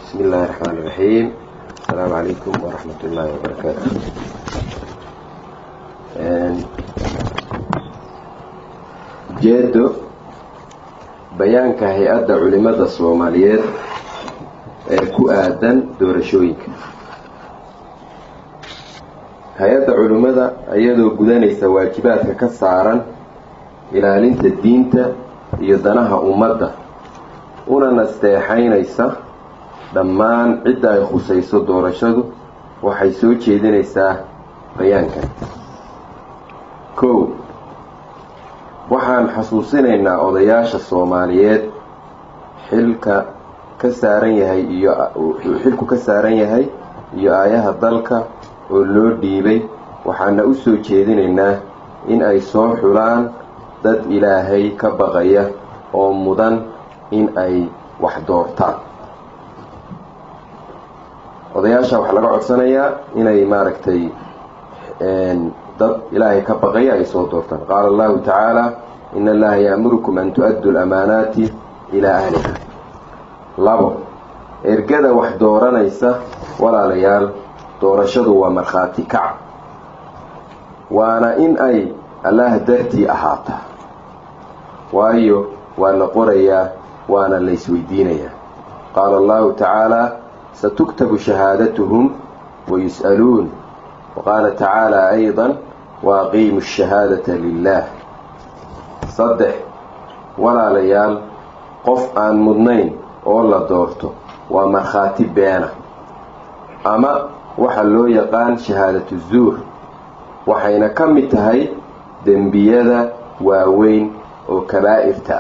بسم الله الرحمن الرحيم السلام عليكم ورحمة الله وبركاته ujeedo bayaanka hay-adda culimada soomaaliyeed ee ku aadan doorashooyinka hay-adda culimmada iyadoo gudanaysa waajibaadka ka saaran ilaalinta diinta iyo danaha ummadda una nasteexaynaysa dhammaan cidda ay khusayso doorashadu waxay soo jeedinaysaa bayaankan kow waxaan xasuusinaynaa odayaasha soomaaliyeed xilka ka saaran yahay iyo xilku ka saaran yahay iyo aayaha dalka oo loo dhiibay waxaana u soo jeedinaynaa in ay soo xulaan dad ilaahay ka baqaya oo mudan in ay wax doortaan odayaasha waxaa laga codsanayaa inay maaragtay dad ilaahay ka baqaya ay soo doortaan qaala allahu tacaala in allaha ya'murukum an tu-addu lamaanaati ilaa ahliha labo ergada wax dooranaysa walaalayaal doorashadu waa markhaati kac waana in ay allaah dartii ahaataa waayo waa la qorayaa waana la isweydiinayaa qaala allahu tacaala satuktabu shahaadatuhum wayus'aluun waqaala tacaala ayda waaqiimu shahaadata lilah saddex walaalayaal qof aan mudnayn oo la doorto waa markhaati beena ama waxa loo yaqaan shahaadatu zuur waxayna ka mid tahay dembiyada waaweyn oo kabaa'irta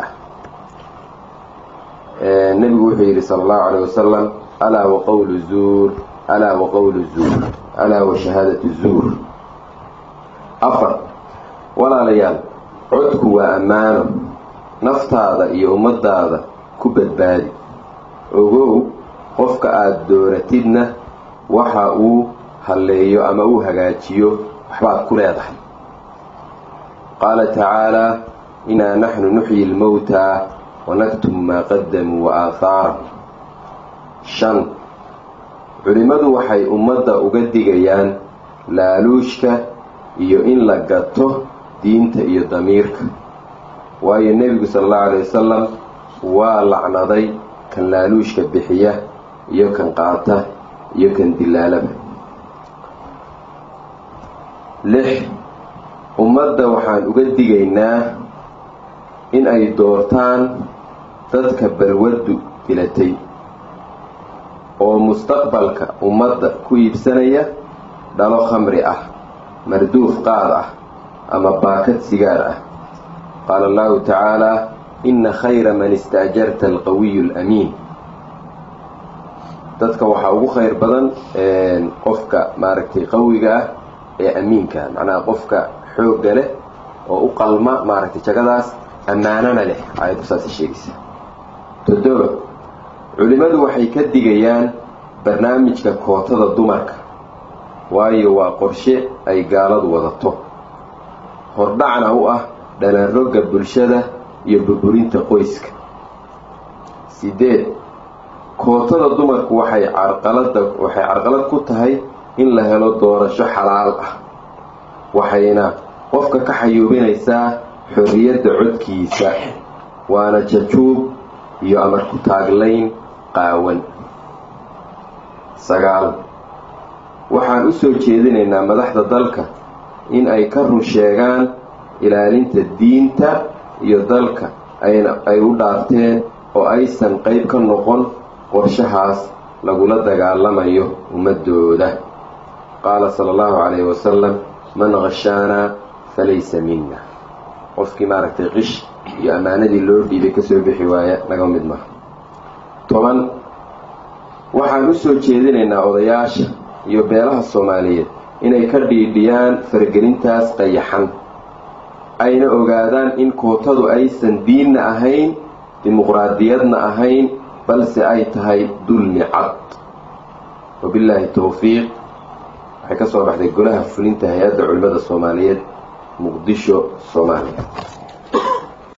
ah nebigu wuxuu yidhi sala allahu caleyh wasalam alaa wa qowlu zuur alaa wa qowlu zuur alaa wa shahaadatu zuur afar walaalayaal codku waa ammaano naftaada iyo ummadaada ku badbaadi ogow qofka aada dooratidna waxa uu halleeyo ama uu hagaajiyo waxbaad ku leedahay qaala tacaalaa inaa naxnu nuxyi lmowtaa wanaktubu maa qadamuu wa aahaarahum shan culimmadu waxay ummadda uga digayaan laaluushka iyo in la gato diinta iyo damiirka waayo nebigu sala allahu alay wasalam waa lacnaday kan laaluushka bixiya iyo kan qaata iyo kan dilaalaba lix ummadda waxaan uga digaynaa in ay doortaan dadka balwaddu dilatay oo mustaqbalka ummadda ku iibsanaya dhalo khamri ah marduuf qaad ah ama baakad sigaar ah qaala allahu tacaalaa inna khayra man istaajarta alqawiyu alamiin dadka waxaa ugu khayr badan qofka maaragtay qawiga ah ee amiinka macnaha qofka xoogga leh oo u qalma maaragtay jagadaas ammaanana leh aayaddu saasay sheegaysa toddoba culimmadu waxay ka digayaan barnaamijka kootada dumarka waayo waa qorshe ay gaaladu wadato hordhacna u ah dhalanrogga bulshada iyo burburinta qoyska sideed kootada dumarku waxay carqalada waxay carqalad ku tahay in la helo doorasho xalaal ah waxayna qofka ka xayuubinaysaa xorriyadda codkiisa waana jajuub iyo amar ku taaglayn qaawan sagaal waxaan u soo jeedinaynaa madaxda dalka in ay ka run sheegaan ilaalinta diinta iyo dalka ayna ay u dhaarteen oo aysan qayb ka noqon qorshahaas lagula dagaalamayo ummadooda qaala sala allahu calayhi wasalam man khashaanaa falaysa minna qofkii maaragtay qish iyo ammaanadii loo dhiibay kasoo bixi waaya naga mid maha toban waxaan u soo jeedinaynaa odayaasha iyo beelaha soomaaliyeed inay ka dhiidhiyaan faragelintaas qayaxan ayna ogaadaan in kootadu aysan diinna ahayn dimuqraadiyadna ahayn balse ay tahay dulmi cad wabillaahi towfiiq waxay ka soo baxday golaha fulinta hay-adda culimmada soomaaliyeed muqdisho soomaaliya